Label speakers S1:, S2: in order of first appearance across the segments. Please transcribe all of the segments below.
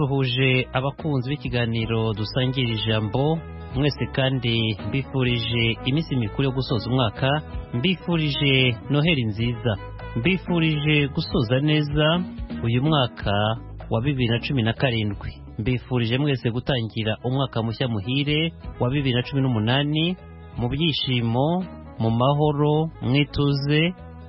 S1: dusuhuje abakunzi b'ikiganiro dusangira ijambo mwese kandi mbifurije iminsi mikuru yo gusoza umwaka mbifurije noheri nziza mbifurije gusoza neza uyu mwaka wa bibiri na cumi na karindwi mbifurije mwese gutangira umwaka mushya muhire wa bibiri na cumi n'umunani mu byishimo mu mahoro mwituze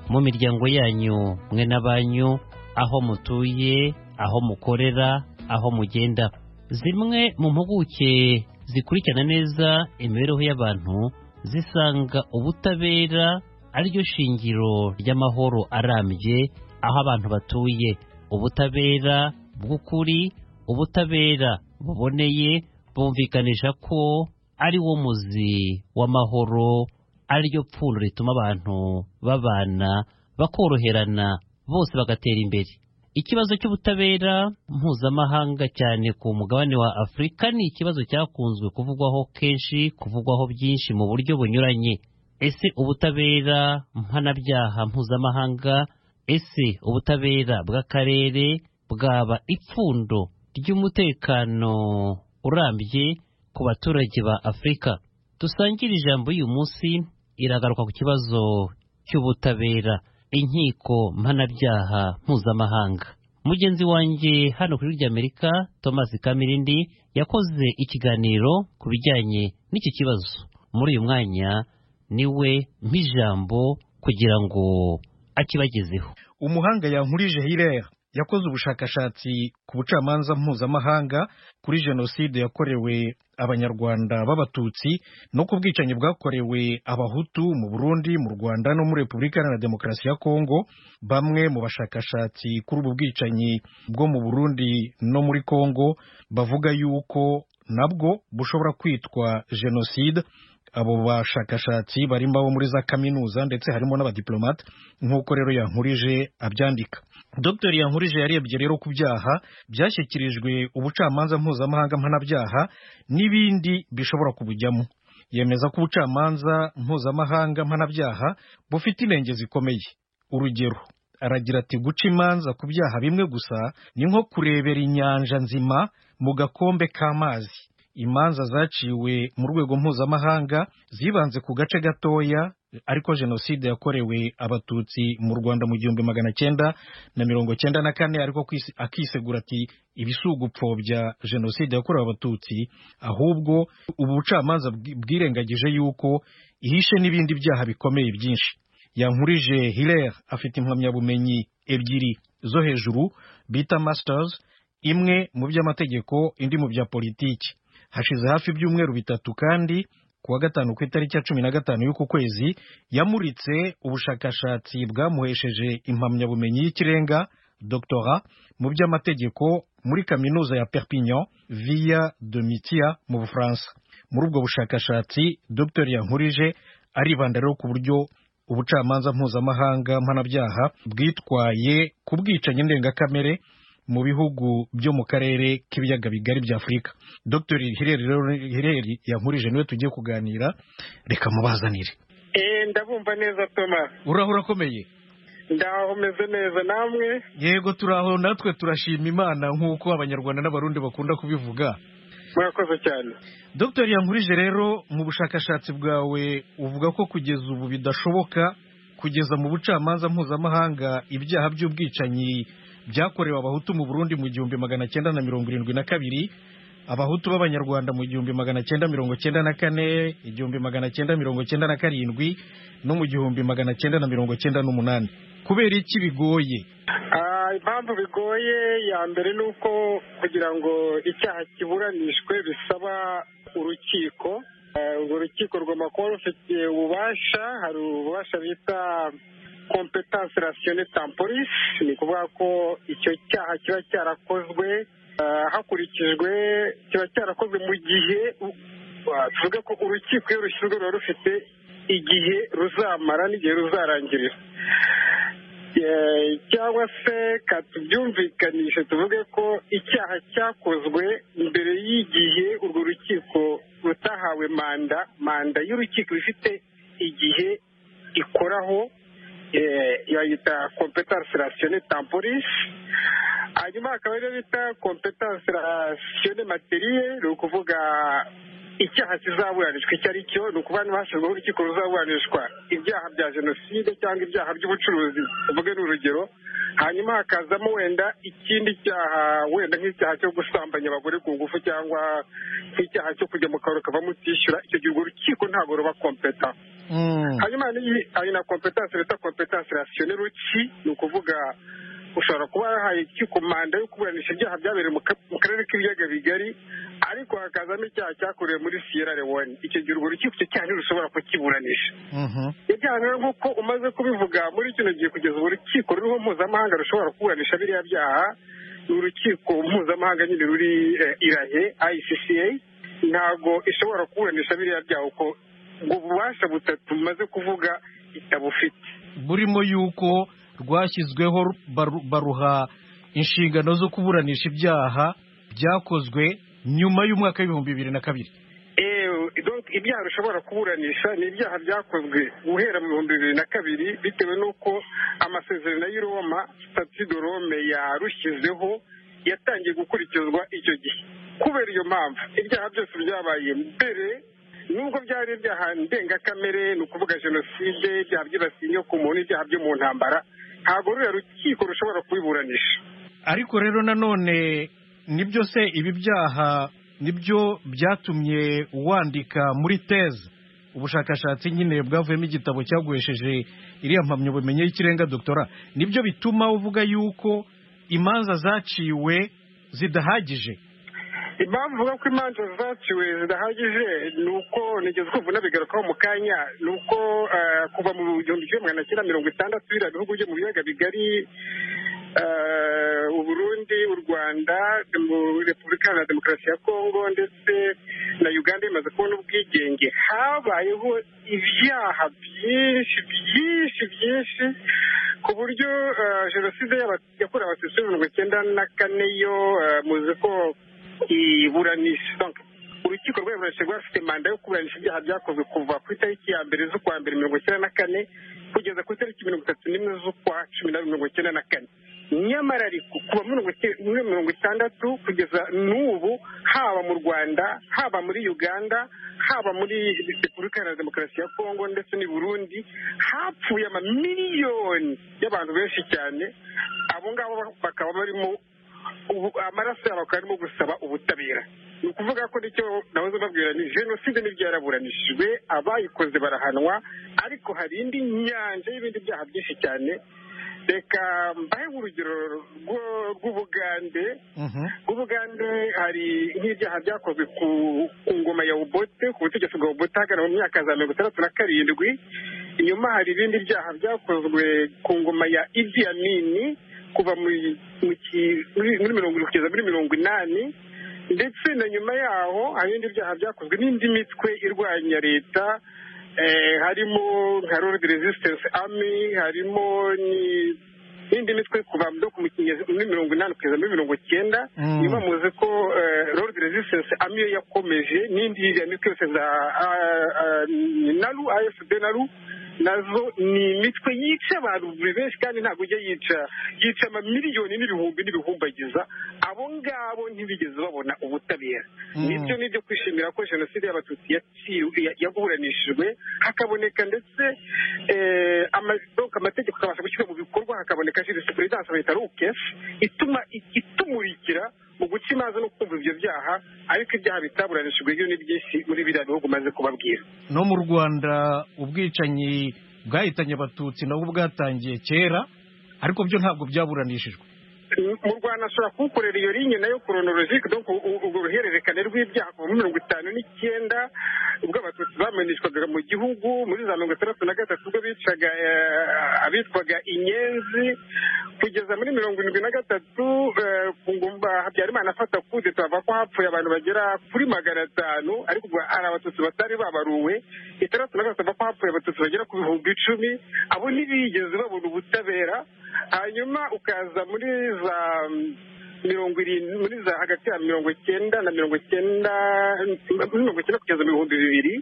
S1: mu miryango yanyu mwe n'abanyu aho mutuye aho mukorera aho mugenda zimwe mu mpuguke zikurikirana neza imibereho y'abantu zisanga ubutabera ariryo shingiro ry'amahoro arambye aho abantu batuye ubutabera bw'ukuri ubutabera buboneye bumvikanisha ko ari wo muzi w'amahoro ariryo pfundo rituma abantu babana bakoroherana bose bagatera imbere ikibazo cy'ubutabera mpuzamahanga cyane ku mugabane wa afurika ni ikibazo cyakunzwe kuvugwaho kenshi kuvugwaho byinshi mu buryo bunyuranye ese ubutabera mpanabyaha mpuzamahanga ese ubutabera bw'akarere bwaba ipfundo ry'umutekano urambye ku baturage ba afurika dusangire ijambo y'uyu munsi iragaruka ku kibazo cy'ubutabera inkiko mpanabyaha mpuzamahanga mugenzi wanjye hano ku ijwi ry'amerika thomas kamirindi yakoze ikiganiro ku bijyanye n'iki kibazo muri uyu mwanya niwe mpijambo kugira ngo akibagezeho
S2: umuhanga yankurije hilera yakoze ubushakashatsi ku bucamanza mpuzamahanga kuri jenoside yakorewe abanyarwanda b'abatutsi no ku bwicanyi bwakorewe abahutu mu burundi mu rwanda no muri repubulika iharanira demokarasi ya kongo bamwe mu bashakashatsi kuri ubu bwicanyi bwo mu burundi no muri kongo bavuga yuko nabwo bushobora kwitwa jenoside abo bashakashatsi barimo abo muri za kaminuza ndetse harimo n'abadiplomate nk'uko rero yankurije abyandika dr yankurije yarebye rero ku byaha byashyikirijwe ubucamanza mpuzamahanga mpanabyaha n'ibindi bishobora kubujyamo yemeza ko ubucamanza mpuzamahanga mpanabyaha bufite inenge zikomeye urugero aragira ati guca imanza ku byaha bimwe gusa ni nko kurebera inyanja nzima mu gakombe k'amazi imanza zaciwe mu rwego mpuzamahanga zibanze ku gace gatoya ariko jenoside yakorewe abatutsi mu rwanda mu gihumbi magana cyenda na mirongo cyenda na kane ariko akisegura ati ibisugupfobya jenoside yakorewe abatutsi ahubwo ubu bucamanza bwirengagije yuko ihishe n'ibindi byaha bikomeye byinshi yankurije hilere afite impamyabumenyi ebyiri zo hejuru bita masters imwe mu by'amategeko indi mu bya politiki hashize hafi ibyumweru bitatu kandi kuwa gatanu ku itariki ya cumi na gatanu y'uku kwezi yamuritse ubushakashatsi bwamuhesheje impamyabumenyi y'ikirenga doctora mu by'amategeko muri kaminuza ya perpignan via de mitia mu bufaransa muri ubwo bushakashatsi dr yankurije aribanda rero ku buryo ubucamanza mpuzamahanga mpanabyaha bwitwaye ku bwicanyi ndengakamere mu bihugu byo mu karere k'ibiyaga bigari bya afurika dr hireri yankurije niwe tugiye kuganira reka mubazanire
S3: ndabumva neza thomas
S2: uraho urakomeye
S3: ndaho umeze neza namwe
S2: yego turaho natwe turashima imana nk'uko abanyarwanda n'abarundi bakunda kubivuga
S3: murakoze cyane
S2: dr yankurije rero mu bushakashatsi bwawe uvuga ko kugeza ubu bidashoboka kugeza mu bucamanza mpuzamahanga ibyaha by'ubwicanyi byakorewe abahutu mu burundi mu gihumbi magana cyenda na mirongo irindwi na kabiri abahutu b'abanyarwanda mu gihumbi magana cyenda mirongo cyenda na kane igihumbi magana cyenda mirongo cyenda na karindwi no mu gihumbi magana cyenda na mirongo cyenda n'umunani kubera iki bigoye
S3: impamvu bigoye ya mbere ni uko kugira ngo icyaha kiburanishwe bisaba urukiko urwo rukiko rugomba kuba rufite ububasha hari ububasha bita kompetanse rasiyone tamporisi ni ukuvuga ko icyo cyaha kiba cyarakozwe hakurikijwe kiba cyarakozwe mu gihe tuvuge ko urukiko iyo rushyizwe ruba rufite igihe ruzamara n'igihe ruzarangirira cyangwa se tubyumvikanishe tuvuge ko icyaha cyakozwe mbere y'igihe urwo rukiko rutahawe manda manda y'urukiko ifite igihe ikoraho yayita kompetansi rasiyone tamporisi hanyuma hakaba ariyo bita kompetansi rasiyone materiye ni ukuvuga icyaha kizaburanishwa icyo ari cyo ni ukuba hashyizweho urukiko ruzaburanishwa ibyaha bya jenoside cyangwa ibyaha by'ubucuruzi tuvuge ni urugero hanyuma hakazamo wenda ikindi cyaha wenda nk'icyaha cyo gusambanya abagore ku ngufu cyangwa nk'icyaha cyo kujya mu kabari ukavamo utishyura icyo gihe urwo rukiko ntabwo ruba kompeta hanyuma hari na kompetansi bita kompetansi rasiyone ruki ni ukuvuga ushobora kuba yahaye urukiko manda yo kuburanisha ibyaha byabereye mu karere k'ibiyaga bigari ariko hakazamo icyaha cyakorewe muri siyera lewone icyo gihe urwo rukiko icyo cyaha ntirushobora kukiburanisha ibyaha rero nk'uko umaze kubivuga muri kino gihe kugeza ubu urukiko ruriho mpuzamahanga rushobora kuburanisha biriya byaha ni urukiko mpuzamahanga nyine ruri irahe ayisisiye ntabwo ishobora kuburanisha biriya byaha kuko ubwo bubasha butatu bumaze kuvuga itabufite
S2: burimo yuko rwashyizweho baruha inshingano zo kuburanisha ibyaha byakozwe nyuma y'umwaka w'ibihumbi bibiri na kabiri
S3: ibyaha bishobora kuburanisha ni ibyaha byakozwe guhera mu bihumbi bibiri na kabiri bitewe n'uko amasezerano y'i roma sitati de rome yarushyizeho yatangiye gukurikizwa icyo gihe kubera iyo mpamvu ibyaha byose byabaye mbere nubwo byari ibyaha ndengakamere ni ukuvuga jenoside ibyaha byibasiye inyoko muntu ibyaha byo mu ntambara ntabwo ruriya rukiko rushobora kubiburanisha
S2: ariko rero nanone nibyo se ibi byaha nibyo byatumye wandika muri teze ubushakashatsi nyine bwavuyemo igitabo cyaguhesheje iriya mpamyabumenyi y'ikirenga doktora nibyo bituma uvuga yuko imanza zaciwe zidahagije
S3: impamvu uvuga ko imanza zaciwe zidahagije ni uko nigeze kumva unabigarukaho mu kanya ni uko kuva mu gihumbi kimwe magana cyenda mirongo itandatu biriya bihugu byo mu biyaga bigari uburundi u rwanda repubulika iharanira demokarasi ya kongo ndetse na uganda imaze kubona ubwigenge habayeho ibyaha byinshi byinshi byinshi ku buryo jenoside yakorewe abatutsi mirongo icyenda na kane yo muzi ko iburanisha urukiko rw'iburanisha rwafite manda yo kuburanisha ibyaha byakozwe kuva ku itariki ya mbere z'ukwa mbere mirongo icyenda na kane kugeza ku itariki mirongo itatu n'imwe z'ukwa cumi na mirongo icyenda na kane nyamara ariko kuva muri mirongo itandatu kugeza n'ubu haba mu rwanda haba muri uganda haba muri repubulika iharanira demokarasi ya kongo ndetse n'i burundi hapfuye amamiliyoni y'abantu benshi cyane abo ngabo bakaba barimo amaraso yabo akaba arimo gusaba ubutabera ni ukuvuga ko nicyo nahoze babwira ni jenoside n'ibyo yaraburanishijwe abayikoze barahanwa ariko hari indi nyanja y'ibindi byaha byinshi cyane reka mbahe urugero rw'ubugande rw'ubugande hari nk'ibyaha byakozwe ku ngoma ya ubote ku butegetsi bwa ubote hagana mu myaka za mirongo itandatu na karindwi inyuma hari ibindi byaha byakozwe ku ngoma ya idi amini kuva muri mirongo irindwi kugeza muri mirongo inani ndetse na nyuma yaho hari ibindi byaha byakozwe n'indi mitwe irwanya leta harimo nka rodi resistance ami harimo n'indi mitwe kuva muri mirongo inani kugeza muri mirongo icyenda nyuma muzi ko rodi resistance ami yo yakomeje n'indi mitwe yose za naru afd naru nazo ni imitwe yica abantu buri benshi kandi ntabwo ujya yica yica amamiliyoni n'ibihumbi n'ibihumbagiza abo ngabo ntibigeze babona ubutabera nibyo ni ibyo kwishimira ko jenoside y'abatutsi yaburanishijwe hakaboneka ndetse amategeko akabasha gushyirwa mu bikorwa hakaboneka jurisprudensi bita rukesi ituma itumurikira mu guca imanza no kumva ibyo byaha ariko ibyaha bitaburanishijwe byo ni byinshi muri biriya bihugu umaze kubabwira
S2: no mu rwanda ubwicanyi bwahitanye abatutsi nabwo bwatangiye kera ariko byo ntabwo byaburanishijwe
S3: mu rwanda ashobora kuwukorera iyo linye nayo koronorojike donko urwo ruhererekane rw'ibyaha kuva muri mirongo itanu n'icyenda ubwo abatutsi bamenyeshwaga mu gihugu muri za mirongo itandatu na gatatu ubwo bicaga abitwaga inyenzi kugeza muri mirongo irindwi na gatatu ku ngumba habyarimana afata kude tubavuga ko hapfuye abantu bagera kuri magana atanu ariko hari abatutsi batari babaruwe itandatu na gatatu ko hapfuye abatutsi bagera ku bihumbi icumi abo ntibigeze babona ubutabera hanyuma ukaza muri za mirongo irindwi muri za hagati ya mirongo icyenda na mirongo icyenda muri mirongo icyenda kugeza mu bihumbi bibiri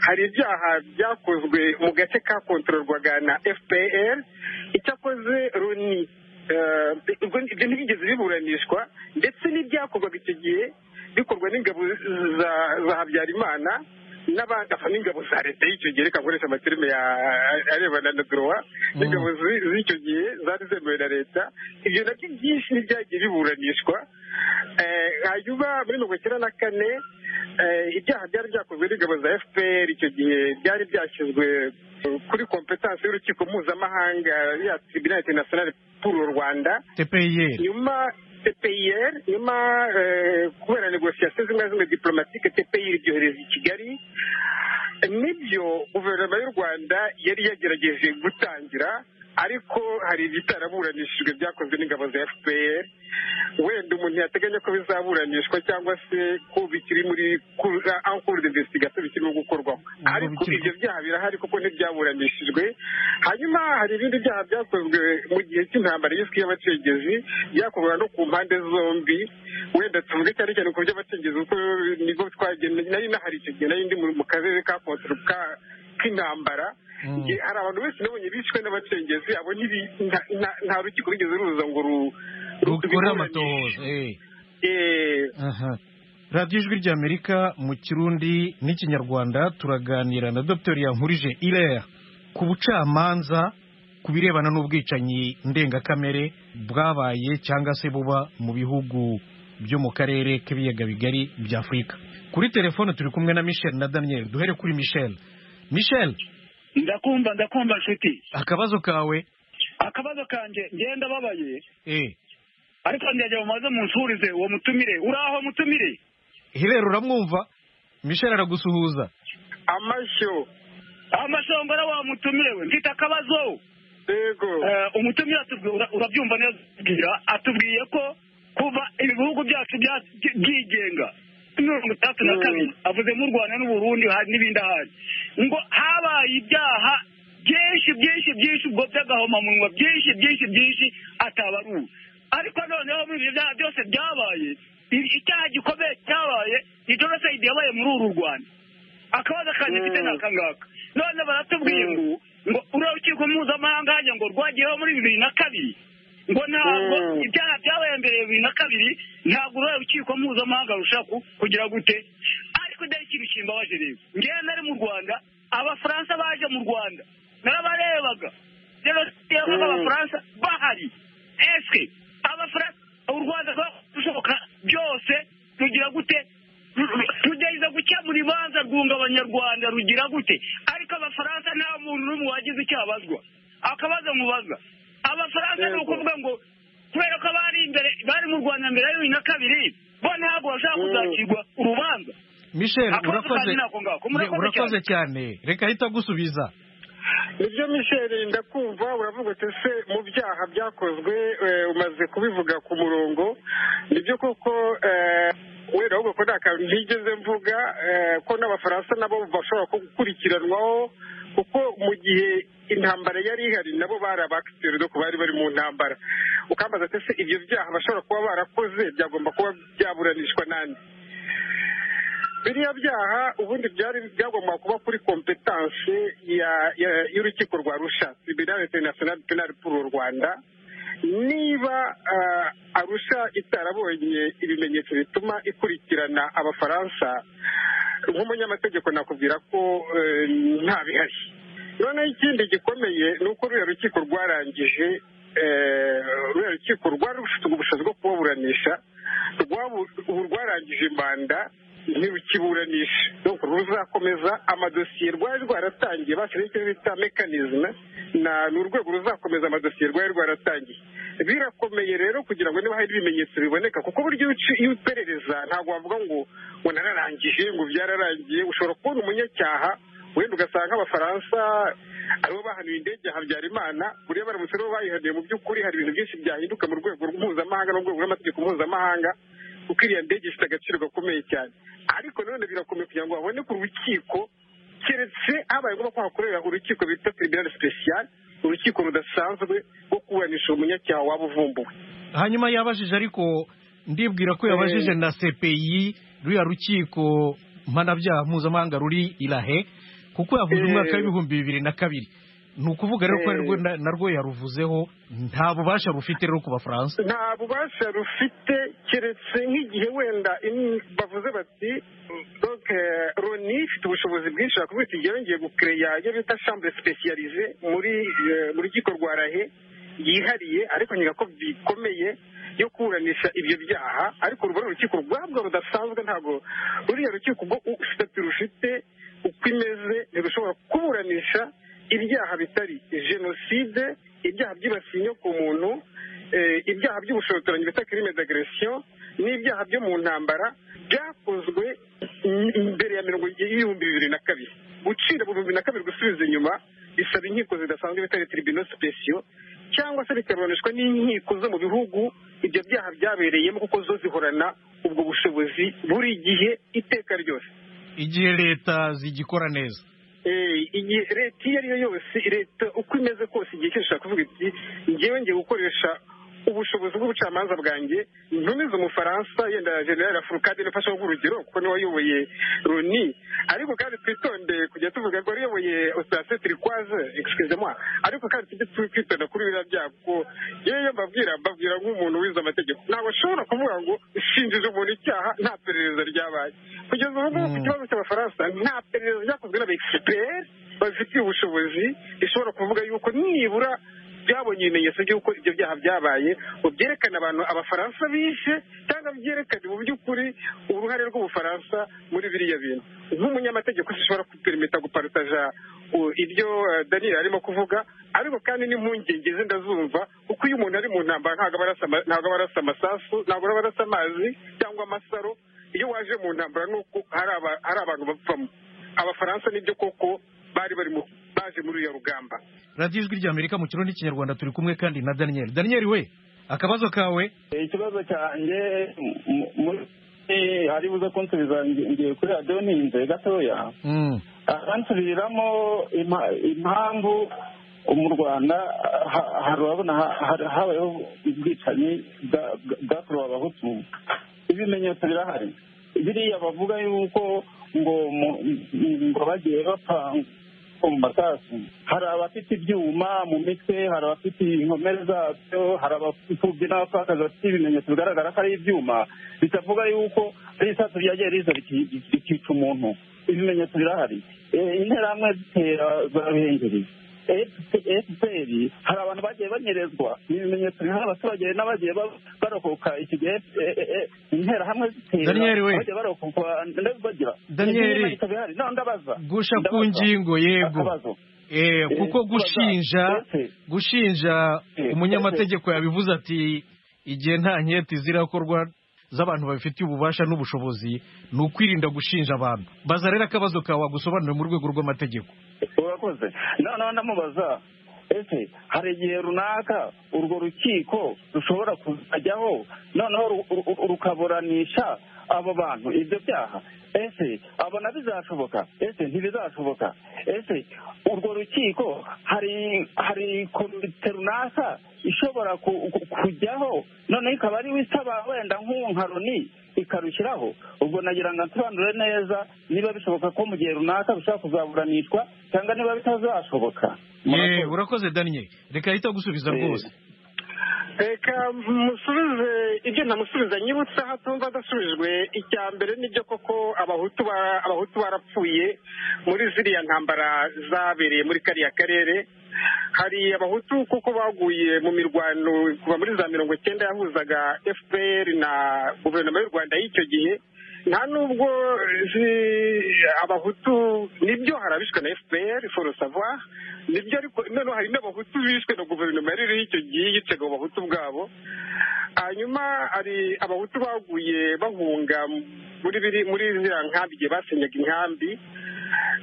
S3: hari ibyaha byakozwe mu gace kakontororwaga na fpr icyakoze runi ibyo ntibyigeze biburanishwa ndetse n'ibyakorwaga icyo gihe bikorwa n'ingabo za habyarimana n'abadafa n'ingabo za leta y'icyo gihe reka nkoresha amafilime arebana na dorowa n'ingabo z'icyo gihe zari zemewe na leta ibyo nabyo byinshi ntibyagiye biburanishwa hanyuma muri mirongo icyenda na kane ibyaha byari byakozwe n'ingabo za fpr icyo gihe byari byashyizwe kuri kompetansi y'urukiko mpuzamahanga ya tribunal international pour le rwanda nyuma tpir nyuma kubera negosiyasiyo zimwe na zimwe diplomatike tpir ibyohereza i kigali nibyo guverinoma y'u rwanda yari yagerageje gutangira ariko hari ibitaraburanishijwe byakozwe n'ingabo za fpr wenda umuntu yateganya ko bizaburanishwa cyangwa se ko bikiri muri ankuru investigator bikirimo gukorwaho ariko ibyo byaha birahari kuko ntibyaburanishijwe hanyuma hari ibindi byaha byakozwe mu gihe cy'intambara y'isi y'abacengezi byakorwa no ku mpande zombi wenda tuvuge cyane cyane ku by'abacengezi kuko nigo twagenda nari nahari icyo gihe nari ndi mu karere ka kontorka k'intambara hari abantu benshi nabonye bishwe n'abacengezi abo nta rukiko rugeze ruza ngo
S2: rukore amatohoza radiyo ijwi ry'amerika mu kirundi n'ikinyarwanda turaganira na dr yankurije irera ku bucamanza ku birebana n'ubwicanyi ndengakamere bwabaye cyangwa se buba mu bihugu byo mu karere k'ibiyaga bigari bya afurika kuri telefone turi kumwe na michel na daniel duhere kuri michel michel
S4: ndakumva ndakumva nshuti
S2: akabazo kawe
S4: akabazo kanjye ngenda babaye ariko ndege mumaze munsurize uwo mutumire uraho mutumire
S2: hirera uramwumva michel aragusuhuza
S3: amashyo
S4: amashongora wa mutumire we mfite akabazo
S3: yego
S4: umutumire urabyumva neza atubwiye ko kuva ibihugu byacu byigenga mirongo itandatu na kabiri avuze mu rwanda n'uburundi n'ibindi ahandi ngo habaye ibyaha byinshi byinshi byinshi ubwo by'agahomamunwa byinshi byinshi byinshi atabaruwe ariko noneho muri ibyo byaha byose byabaye icyaha gikomeye cyabaye ni jenoside yabaye muri uru rwanda akabazo kanjye mfite n'aka ngaka none baratubwiye ngo ngo urukiko mpuzamahanga hajya ngo rwagiyeho muri bibiri na kabiri ngo ntabwo ibyaha byabaye mbere ya bibiri na kabiri ntabwo uruhare rukiko mpuzamahanga rushaka kugira gute ariko dore ikintu kimbabaje rero ngewe nari mu rwanda abafaransa baje mu rwanda narabarebaga jenoside yabaga abafaransa bahari esike abafaransa u rwanda rushoboka byose rugira gute rugerageza gukemura ibibanza rwunga abanyarwanda rugira gute ariko abafaransa nta muntu n'umwe wagize icyo abazwa akabazo mubaza abafaransa ni ukuvuga ngo kubera ko bari imbere bari mu rwanda mbere ya bibiri na kabiri bo ntabwo bashaka kuzakirwa urubanza
S2: michel urakoze cyane reka ahita agusubiza
S3: nibyo michel ndakumva uravuga uti se mu byaha byakozwe umaze kubivuga ku murongo nibyo koko wenda ahubwo ko nta kantu ntigeze mvuga ko n'abafaransa nabo bashobora gukurikiranwaho kuko mu gihe intambara yari ihari nabo bari abakiseri doko bari bari mu ntambara ukambaza ati se ibyo byaha bashobora kuba barakoze byagomba kuba byaburanishwa n'andi biriya byaha ubundi byari byagomba kuba kuri kompetanse y'urukiko rwa rusha tribunal international penal pour rwanda niba arusha itarabonye ibimenyetso bituma ikurikirana abafaransa nk'umunyamategeko nakubwira ko nta bihari noneho ikindi gikomeye ni uko ruriya rukiko rwarangije ruriya rukiko rwari rufite ubushobozi bwo kubaburanisha ubu rwarangije manda ntirukiburanisha nuko ruzakomeza amadosiye rwari rwaratangiye bashyiraho icyo bita mekanizme ni urwego ruzakomeza amadosiye rwari rwaratangiye birakomeye rero kugira ngo niba hari ibimenyetso biboneka kuko buryo iyo uperereza ntabwo wavuga ngo ngo nararangije ngo byararangiye ushobora kubona umunyacyaha wenda ugasanga abafaransa aribo bahanuye indege ya habyarimana buriya baramutse aribo bayihaniye mu by'ukuri hari ibintu byinshi byahinduka mu rwego mpuzamahanga no mu rwego rw'amategeko mpuzamahanga kuko iriya ndege ifite agaciro gakomeye cyane ariko nanone birakomeye kugira ngo haboneke urukiko keretse habaye ngombwa ko hakorera urukiko bita tribunal special urukiko rudasanzwe rwo kuburanisha umunyacyaha waba uvumbuwe
S2: hanyuma yabajije ariko ndibwira ko yabajije na CPI ruriya rukiko mpanabyaha mpuzamahanga ruri irahe kuko yavuze
S3: Eh.
S2: umwaka w'ibihumbi bibiri na kabiri ni ukuvuga rero ko
S3: Eh.
S2: arirwo na- narwo yaruvuzeho nta bubasha rufite rero ku bafaransa
S3: nta bubasha rufite keretse nk'igihe wenda in- bavuze bati donc eh, loni ifite ubushobozi bwinshi yakuvuga iti yongeye gukereya iyo bita chambre specialize muri eh, mu rukiko rwa rahe yihariye ariko nyira ko bikomeye yo kuburanisha ibyo byaha ariko urwo ni urukiko rwabwo rudasanzwe ntabwo ruriya rukiko ubwo sitati rufite uko imeze ntirushobora kuburanisha ibyaha bitari jenoside ibyaha byibasiye inyoko muntu eh, ibyaha by'ubushotoranyi bita crime d'aggression n'ibyaha byo mu ntambara byakozwe m- mbere ya mirongo y'ibihumbi bibiri na kabiri gucira mu bihumbi na kabiri gusubiza inyuma bisaba inkiko zidasanzwe bitari tribunal special cyangwa se bikaburanishwa n'inkiko zo mu bihugu ibyo byaha byabereyemo kuko zo zihorana ubwo bushobozi buri gihe iteka ryose
S2: igihe leta zigikora neza
S3: Eh, igihe leta iyo ari yo yose leta uko imeze kose igihe cyose ishaka kuvuga iti ngewe ngiye gukoresha ubushobozi bw'ubucamanza bwanjye ntumize umufaransa yenda general furukade nafasha urugero kuko niwe wayoboye roni ariko kandi twitonde kujya tuvuga ko wayoboye operasiyo turikwaze excuse moi ariko kandi tujye twitonda kuri biriya byago kuko yewe iyo mbabwira mbabwira nk'umuntu wize amategeko ntabwo ashobora kuvuga ngo shinjije umuntu icyaha nta perereza ryabaye kugeza ubu ngubu ku
S2: Mm.
S3: kibazo cy'abafaransa nta perereza ryakozwe n'abaexpert babifitiye ubushobozi rishobora kuvuga yuko nibura byabonye ibimenyetso by'uko ibyo byaha byabaye ngo byerekane abantu abafaransa bishe cyangwa byerekane mu by'ukuri uruhare rw'ubufaransa muri biriya bintu nk'umunyamategeko zishobora kuperimita guparitaja u- ibyo eh, daniel arimo kuvuga ariko kandi n'impungenge ze ndazumva kuko iyo umuntu ari mu ntambara ntabwo aba arasa ama- ntabwo aba arasa amasasu ntabwo aba arasa amazi cyangwa amasaro iyo waje mu ntambara ni uko hari aba- hari abantu bapfamo abafaransa nibyo koko bari bari mu- baje muri uya rugamba
S2: radiyo ijwi ry'amerika mu kirundi n'ikinyarwanda turi kumwe kandi na daniel daniel we akabazo kawe
S5: ikibazo cyanjye mu- muri eh, ari buze kunsubiza ngi- ngiye kuri radiyo ntinze gatoya
S2: Mm.
S5: abansubiriramo impa- impamvu mu rwanda ha- hari urabona ha- ha- habayeho ubwicanyi bwa- bwa- bwakorewe abahutu ibimenyetso birahari biriya bavuga yuko ngo mu- ngo bagiye bapfa ngo mu masasu hari abafite ibyuma mu mitwe hari abafite inkomere zabyo hari abapfubyi n'abapfakazi bafite ibimenyetso bigaragara ko ari ibyuma bitavuga yuko ari isasu ryagiye riza riki- rikica umuntu ibimenyetso birahari Eh, interahamwe zitera zarabihengeri efuperi hari abantu bagiye banyerezwa ni ibimenyetso biriho abaturage n'abagiye ba- barokoka iki gihe eh, eh, eh, interahamwe zitera
S2: Daniel we.
S5: abagiye barokoka ndetse bagira
S2: Daniel.
S5: ibimenyetso bihari no ndabaza
S2: gusha
S5: Ndabaza.
S2: ku ngingo yego
S5: Akabazo.
S2: Eh, kuko gushinja
S5: Ese-
S2: gushinja
S5: Eh,
S2: umunyamategeko yabivuze ati igihe nta nketi zirakorwa z'abantu babifitiye ububasha n'ubushobozi ni ukwirinda gushinja abantu baza rero akabazo kawe wagusobanurira mu rwego rw'amategeko
S5: urakoze noneho ndamubaza ese hari igihe runaka urwo rukiko rushobora kuzajyaho noneho ru- ru- rukaburanisha abo bantu ibyo byaha ese abona bizashoboka ese ntibizashoboka ese urwo rukiko hari hari komite runaka ishobora ku- ku- kujyaho noneho ikaba ariwe isaba wenda nk'uwo nka Loni ikarushyiraho ubwo nagira ngo nsobanure neza niba bishoboka ko mu gihe runaka bishobora kuzaburanishwa cyangwa niba bitazashoboka
S2: Eh, urakoze daniel reka ahita gusubiza
S5: Eh.
S2: rwose
S3: reka musubize ibyo ntamusubiza nyibutse aho atumva adasubijwe icya mbere n'ibyo koko abahutu ba- abahutu barapfuye muri ziriya ntambara zabereye muri kariya karere hari abahutu kuko baguye mu mirwano kuva muri za mirongo icyenda yahuzaga fpr na guverinoma y'u rwanda y'icyo gihe nta nubwo zi- abahutu nibyo hari abishwe na fpr foro savoir nibyo ariko noneho hari n'abahutu bishwe na guverinoma yari iriho icyo gihe yicaga mu bahutu bwabo hanyuma hari abahutu baguye bahunga muri biri muri ziriya nkambi igihe basenyaga inkambi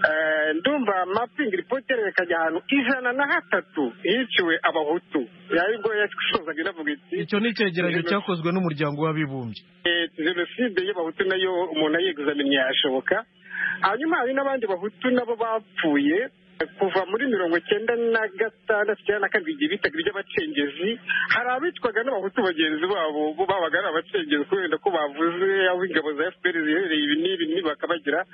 S3: Eh, ndumva mapingi ripoti yerekanye ahantu ijana na hatatu hiciwe abahutu aribwo yasozaga inavuga iti
S2: icyo ni icyegeranyo cyakozwe n'umuryango w'abibumbye
S3: Eh, jenoside y'abahutu nayo umuntu ayeguzamenya yashoboka hanyuma hari n'abandi bahutu nabo bapfuye kuva muri mirongo icyenda na gatandatu cyangwa na karindwi igihe bitaga iby'abacengezi hari abicwaga n'abahutu bagenzi babo bo babaga ari abacengezi kubera ko bavuze aho ingabo za fpr ziherereye ibi n'ibi n'ibi bakabagira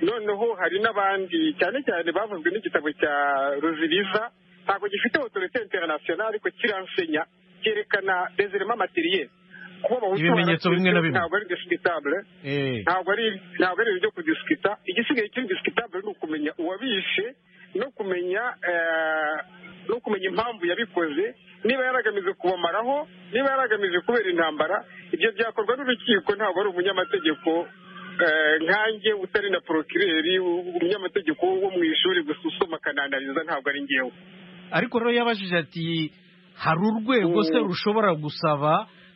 S3: noneho hari n'abandi cyane cyane bavuzwe n'igitabo cya ruziriza ntabwo gifite otorite interinasiyonari ariko kiransenya cyerekana dezerema materiyeri kuba abahutu
S2: Ibimenyetso bimwe na bimwe.
S3: ntabwo ari disikitabure
S2: Eh,
S3: ntabwo ari ntabwo ari ibintu byo kudisikita igisigaye kiri disikitabure ni ukumenya uwabishe no kumenya eh, no kumenya impamvu yabikoze niba yaragamije kubamaraho niba yaragamije kubera intambara ibyo byakorwa n'urukiko ntabwo ari umunyamategeko eh, nkanjye utari na porokireri umunyamategeko wo mu ishuri gusa usoma akananariza ntabwo ari ngewe
S2: ariko rero yabajije ati hari urwego se
S3: Mm.
S2: rushobora gusaba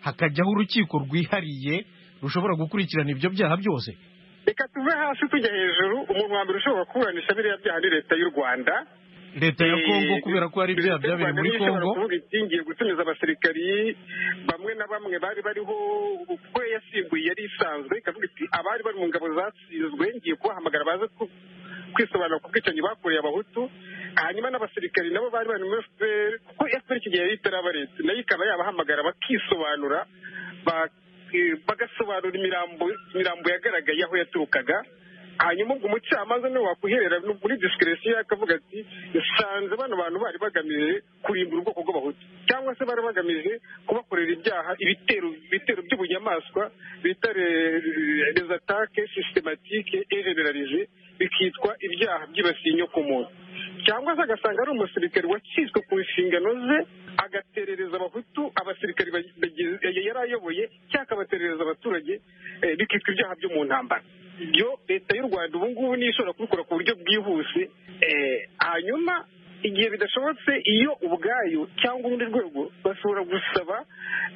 S2: hakajyaho urukiko rwihariye rushobora gukurikirana ibyo byaha byose
S3: reka tuve hasi tujya hejuru umuntu wa mbere ushobora kuburanisha biriya byaha ni leta y'u rwanda
S2: leta ya kongo kubera ko hari ibyaha
S3: Leta y'u
S2: byabereye
S3: Rwanda
S2: muri
S3: niyo ishobora
S2: kongo
S3: kuvuga iti ngiye gutumiza abasirikari bamwe na bamwe bari bariho kuko yasimbuye yari isanzwe ikavuga iti abari bari mu ngabo zatsinzwe ngiye kubahamagara baze ku- kwisobanura ku bwicanyi bakoreye abahutu hanyuma n'abasirikari nabo bari bari muri fpr kuko fpr icyo gihe yari itaraba leta nayo ikaba yabahamagara bakisobanura ba- eh, bagasobanura imirambo imirambo yagaragaye aho yaturukaga hanyuma ubwo umucamanza niwe wakwiherera no muri disikiresiyo akavuga ati nsanze bano bantu bari bagamije kurimbura ubwoko bw'abahutu cyangwa se bari bagamije kubakorera ibyaha ibitero ibitero by'ubunyamaswa bita les attaques systématiques et généralisées bikitwa ibyaha byibasiye inyokomuntu cyangwa se agasanga ari umusirikari wacitswe ku nshingano ze agaterereza abahutu abasirikari bag- bagize- yari ayoboye cyangwa akabaterereza abaturage eh, bikitwa ibyaha byo mu ntambara ibyo leta y'u rwanda ubu ngubu niyo ishobora kubikora ku buryo bwihuse eh, hanyuma igihe bidashobotse iyo ubwayo cyangwa urundi rwego bashobora gusaba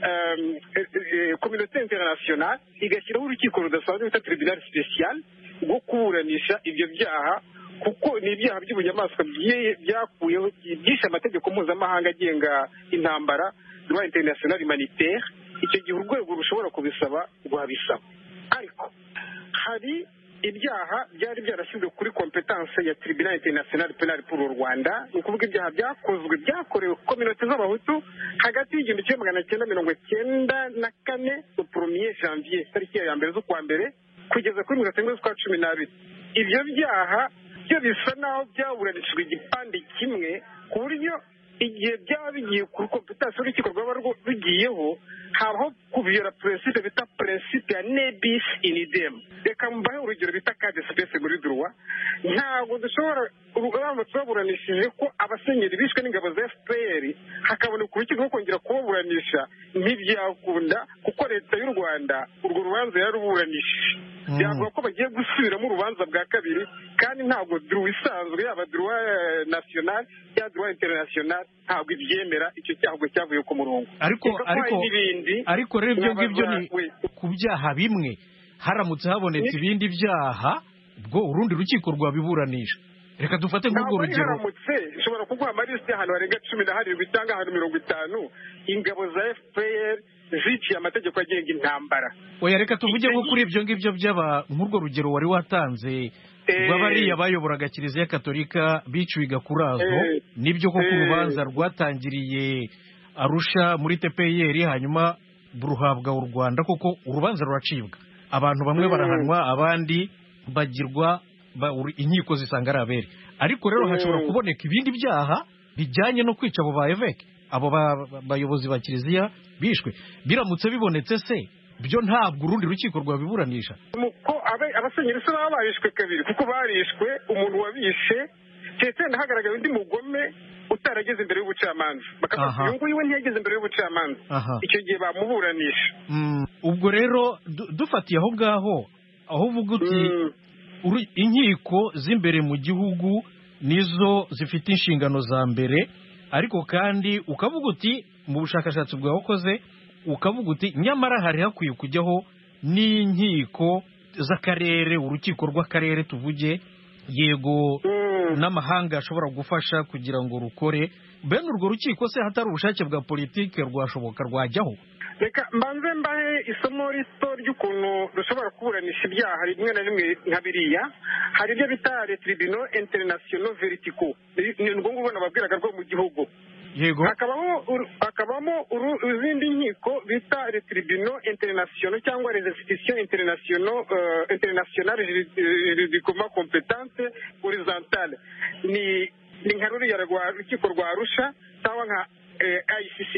S3: em, eh, eh, kominote interinasiyonali igashyiraho urukiko rudasanzwe bita tribunal special rwo kuburanisha ibyo byaha kuko ni ibyaha by'ubunyamaswa bye- byakuyeho byishe amategeko mpuzamahanga agenga intambara rwa international humanitaire icyo gihe urwego rushobora kubisaba rwabisaba ariko hari ibyaha byari byarashyizwe kuri kompetanse ya tribunal international penal pour u rwanda ni ukuvuga ibyaha byakozwe byakorewe ku kominote z'abahutu hagati y'igihumbi kimwe magana cyenda mirongo cyenda na kane upromier janvier tariki ya mbere z'ukwa mbere kugeza kuri mirongo cyenda z'ukwa cumi n'abiri ibyo byaha byo bisa naho byaburanishijwe igipande kimwe ku buryo igihe byaba bigiye kuri kompetansi y'urukiko rwaba rwo- rugiyeho habaho kuviyora peresipe bita peresipe ya nebis in idem reka mbahe urugero bita kade sipesi muri duruwa ntabwo dushobora uramutse baburanishije ko abasenyeri bishwe n'ingabo za fpr hakaboneka urukiko rwo kongera kubaburanisha ntibyakunda kuko leta y'u rwanda urwo rubanza yaruburanishije
S2: Mm.
S3: byavuga ko bagiye gusubiramo urubanza bwa kabiri kandi ntabwo duruwa isanzwe yaba duruwa nasiyonali cyangwa duruwa interinasiyonali ntabwo ibyemera icyo cyago cyavuye ku murongo
S2: ariko
S3: Reka ko hari
S2: ariko
S3: n'ibindi
S2: ariko rero ibyo ngibyo ni
S3: Nabazwa-
S2: ku byaha bimwe haramutse habonetse
S3: Ni-
S2: ibindi byaha bwo urundi rukiko rwabiburanisha reka dufate nk'urwo
S3: ntabwo ari
S2: rugero
S3: haramutse ushobora kuguha amalisi y'ahantu harenga cumi na harindwi cyangwa ahantu mirongo itanu ingabo za fpr ziciye amategeko agenga intambara
S2: oya reka tuvuge nko kuri ibyo ngibyo by'aba nk'urwo rugero wari watanze
S3: Eh.
S2: rw'abariya bayoboraga kiliziya katolika biciwe i gakurazo
S3: Eh.
S2: nibyo koko
S3: Eh.
S2: urubanza rwatangiriye arusha muri tpr hanyuma ruhabwa u rwanda koko urubanza ruracibwa abantu bamwe
S3: Mm.
S2: barahanwa abandi bagirwa ba- ur- inkiko zisanga ari abere ariko rero
S3: Mm.
S2: hashobora kuboneka ibindi byaha bijyanye no kwica abo ba eveke abo ba- ba- bayobozi ba kiliziya bishwe biramutse bibonetse se byo ntabwo urundi rukiko rwabiburanisha
S3: nuko abe- abasenyeri se baba barishwe kabiri kuko barishwe umuntu wabishe ndetse hagaragara undi mugome utarageze imbere y'ubucamanza bakavuga ati
S2: Aha.
S3: uyu nguyu we ntiyageze imbere y'ubucamanza
S2: aha
S3: icyo gihe bamuburanisha
S2: Mm, ubwo rero du- dufatiye aho ngaho aho uvuga uti
S3: Mm.
S2: uru- inkiko z'imbere mu gihugu nizo zifite inshingano za mbere ariko kandi ukavuga uti mu bushakashatsi bwawe ukoze ukavuga uti nyamara hari hakwiye kujyaho n'inkiko z'akarere urukiko rw'akarere tuvuge yego
S3: Mm.
S2: n'amahanga ashobora gufasha kugira ngo rukore bene urwo rukiko se hatari ubushake bwa politiki rwashoboka rwajyaho
S3: reka mbanze mbahe isomo rito ry'ukuntu dushobora kuburanisha ibyaha rimwe na rimwe nka biriya hari ibyo bita retiribino interinasiyono veritiko ni urwo ngurwo nababwiraga rwo mu gihugu
S2: yego
S3: hakabamo uru- hakabamo uru- izindi nkiko bita retiribino interinasiyono cyangwa rezesitisiyo interinasiyono eh, interinasiyonale ridikoma kompetante horizontale ni ni nka ruriya rwa rukiko rwa arusha cyangwa nka icc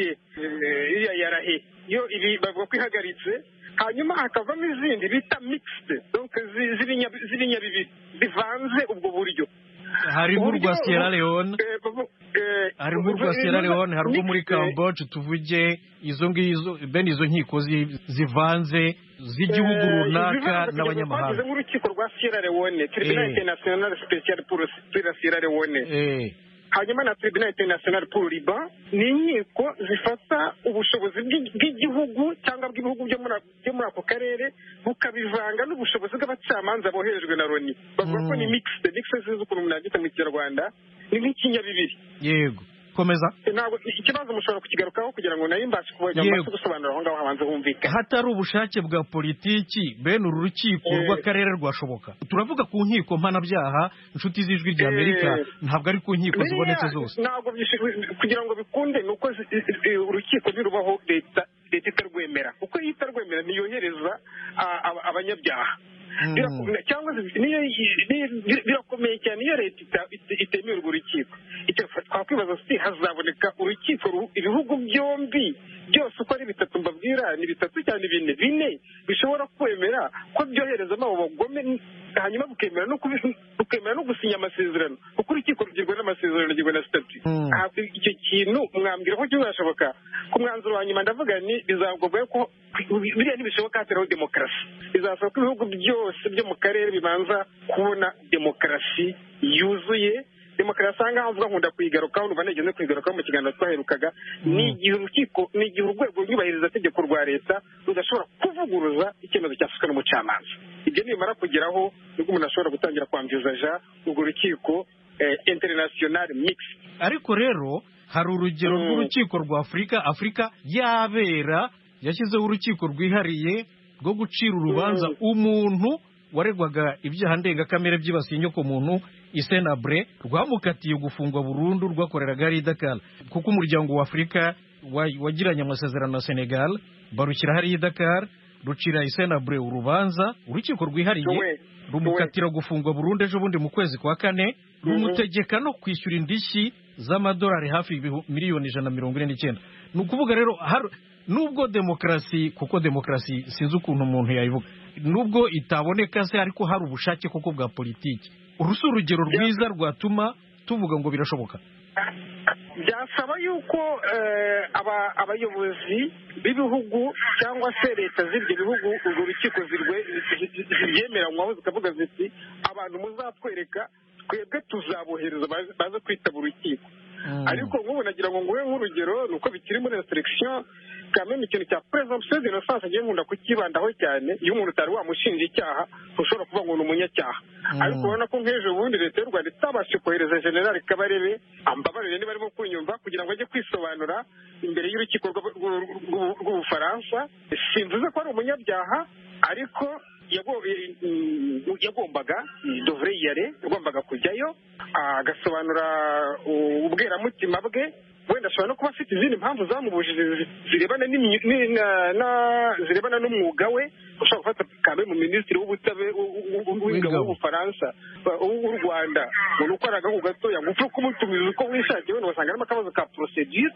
S3: iriya ya rahe yo ibi bavuga ko ihagaritse hanyuma hakavamo izindi bita mixed donc zi- z'ibinya- z'ibinyabibi bivanze ubwo buryo
S2: harimo urwa
S3: uburyo-
S2: sierra leone
S3: Eh, bu- eh,
S2: hari urwa Sierra Leone hari urwo muri
S3: mixed, eh,
S2: Cambodia tuvuge izo ngizo bene izo nkiko zi- zivanze z'igihugu
S3: eh,
S2: runaka
S3: ibivanze
S2: n'abanyamahanga
S3: kugira ngo twagize nk'urukiko rwa sierra leone tribunal
S2: Eh.
S3: international special pour pour la sierra leone
S2: Eh,
S3: hanyuma na tribunal international pour liban ni inkiko zifata ubushobozi bw'i- bw'igihugu cyangwa bw'ibihugu byo muri ako- byo muri ako karere bukabivanga n'ubushobozi bw'abacamanza boherejwe na loni bavuga ko
S2: Mm.
S3: ni mixed mixed sinzi ukuntu umuntu yabyita mu kinyarwanda ni nk'ikinyabibiri
S2: yego komeza
S3: ntabwo ikibazo mushobora kukigarukaho kugira ngo nayo mbashe kubona
S2: Yego.
S3: mbashe gusobanura aho ngaho habanza humvikana
S2: hatari ubushake bwa politiki bene uru rukiko
S3: Eh.
S2: rw'akarere rwashoboka turavuga ku nkiko mpanabyaha inshuti z'ijwi rya
S3: Eh.
S2: amerika ntabwo ari ku nkiko
S3: Biriya
S2: zibonetse zose
S3: ntabwo byishe- kugira ngo bikunde ni uko zi- i- i- urukiko nirubaho leta leta itarwemera kuko iyo itarwemera ntiyohereza a- aba- abanyabyaha
S2: Mm.
S3: Birakome- cyangwa se niyo yi- niyo- bi- birakomeye cyane iyo leta ita- ite- itemera urwo rukiko Icyo twakwibaza si hazaboneka urukiko ru- ibihugu byombi byose uko ari bitatu mbabwira ni bitatu cyane bine bine bishobora kwemera ko byoherezamo abo bagome hanyuma bukemera no kubi- bukemera no gusinya amasezerano kuko urukiko rugirwa n'amasezerano rugirwa na sitati
S2: Mm.
S3: Ah, icyo kintu mwambwira ko kizashoboka ku mwanzuro wa nyuma ndavuga ni bizagombye ko biriya ntibishoboka hatariho demokarasi bizasaba ko ibihugu byose byo mu karere bibanza kubona demokarasi yuzuye demokarasi aha ngaha mvuga nkunda kuyigarukaho numva nigeze kuyigarukaho mu kiganiro twaherukaga ni igihe urukiko ni igihe urwego rw'iyubahirizategeko rwa leta rudashobora kuvuguruza icyemezo cyafashwe n'umucamanza ibyo nibimara kugeraho nibwo umuntu ashobora gutangira kwambiza ja urwo rukiko eh, international mixed
S2: ariko rero hari urugero
S3: Mm.
S2: rw'urukiko rwa afurika afurika yabera yashyizeho urukiko rwihariye rwo gucira urubanza
S3: Mm.
S2: umuntu waregwaga ibyaha ndengakamere byibasiye inyokomuntu isenabure rwamukatiye gufungwa burundu rwakoreraga ari i dakara kuko umuryango wa afurika wa- wagiranye amasezerano na senegal barushyira hariya i dakara rucira isenabure urubanza urukiko rwihariye
S3: Tuwe.
S2: rumukatira gufungwa burundu ejo bundi mu kwezi kwa kane rumutegeka no kwishyura indishyi z'amadolari hafi ibihu- miliyoni ijana na mirongo ine n'icyenda ni ukuvuga rero har- nubwo demokarasi kuko demokarasi sinzi ukuntu umuntu yayivuga nubwo itaboneka se ariko hari ubushake kuko bwa politiki uru si urugero rwiza rwatuma tuvuga ngo birashoboka
S3: byasaba yuko eh, aba- abayobozi b'ibihugu cyangwa se leta z'ibyo bihugu urwo rukiko zirwe- zi- zi- ziryemeranywaho zikavuga ziti abantu muzatwereka twebwe tuzabohereza baze- baze kwitaba urukiko ariko nk'ubu nagira ngo nguhe nk'urugero ni uko bikiri muri reseregisiyo kandi mu kintu cya presumption d'innocence agiye nkunda kukibandaho cyane iyo umuntu utari wamushinja icyaha ushobora kuvuga ngo ni umunyacyaha
S2: Mm.
S3: ariko urabona ko nk'ejo bundi leta y'u rwanda itabashije kohereza generali kabarebe ambabarire niba arimo kunyumva kugira ngo ajye kwisobanura imbere y'urukiko rw'ab- rw'u- rw'u- rw'ubufaransa simvuze ko ari umunyabyaha ariko yago- mm, yagombaga dovre yare yagombaga kujyayo agasobanura u- ubweramutima bwe wenda ashobora no kuba afite izindi mpamvu zamubujije zi- zirebana n'imyu- ni- na- na- zirebana n'umwuga we ushobora gufata kambe mu minisitiri w'ubutabe w- w- w- w'ingabo
S2: W'ingabo.
S3: w'ubufaransa wa- w'u rwanda umuntu ukora agahu gatoya ngo upfe kumutumiza uko wishakiye wenda wasanga harimo akabazo ka porosedire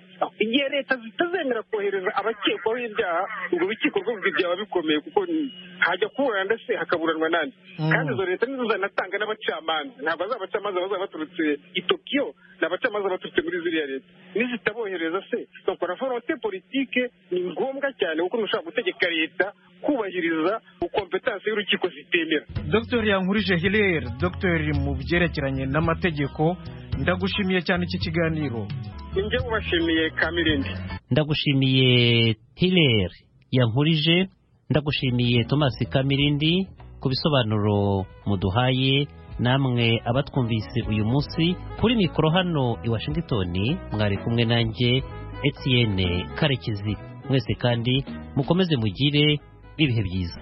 S3: igihe leta zitazemera kohereza abakekwaho ibyaha urwo rukiko rwo byaba bikomeye kuko ni- hajya kuburana ndetse hakaburanwa nandi
S2: Mm.
S3: kandi izo leta nizo zanatanga n'abacamanza ntabwo ari abacamanza bazaba baturutse i tokiyo ni abacamanza baturutse muri ziriya leta nizitabohereza se donc la volonté politique ni ngombwa cyane kuko ntushobora gutegeka leta kubahiriza ukompetanse y'urukiko zitemera
S2: dr yankurije hilere dr mu byerekeranye n'amategeko ndagushimiye cyane iki kiganiro
S3: ninjye ubashimiye kamirindi
S1: ndagushimiye hilary yankurije ndagushimiye thomas kamirindi ku bisobanuro muduhaye namwe abatwumvise uyu munsi kuri mikoro hano i washington mwari kumwe nanjye etienne karekezi mwese kandi mukomeze mugire ibihe byiza